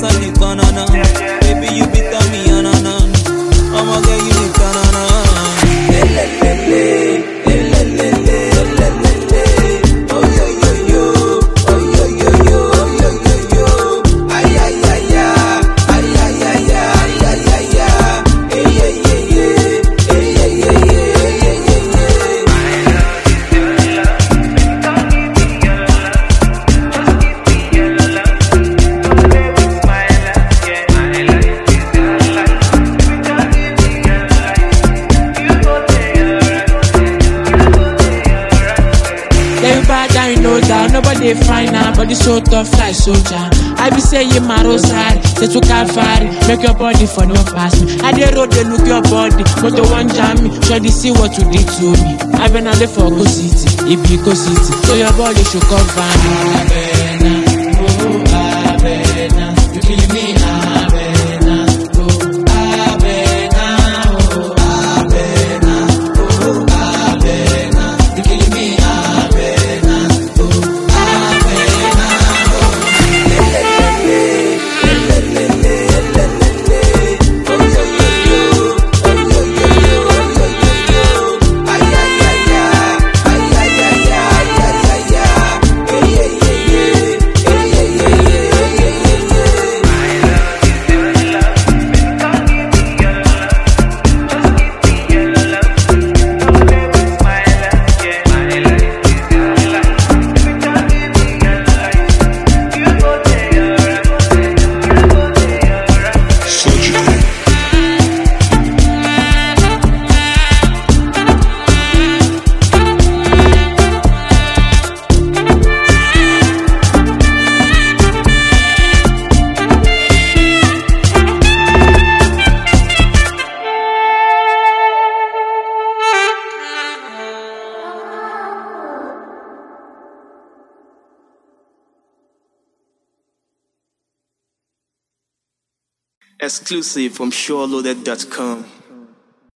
smell the banana. Baby, you be tell me anana. I'ma get you the banana. Elelele, elelele, elelele. Oh yo yo yo, oh yo yo yo, oh yo yo yo. Ay ay ay ay, ay ay ay ay, ay ay ay. Hey yeah yeah yeah, hey yeah yeah yeah, hey yeah yeah yeah. Then bad I know that nobody fine now, body so tough like soldier. I be saying my rosary, they took Calvary, make your body for no pass me. I dey road they look your body, but the one jam me, sure they see what you did to me. I been out there for go city, it be go city, so your body should cover me. Abena, oh Abena, you kill me Abena, oh Abena, oh Abena, oh Abena, you kill me Abena, oh Abena. Surgical. Exclusive from SureLoaded.com.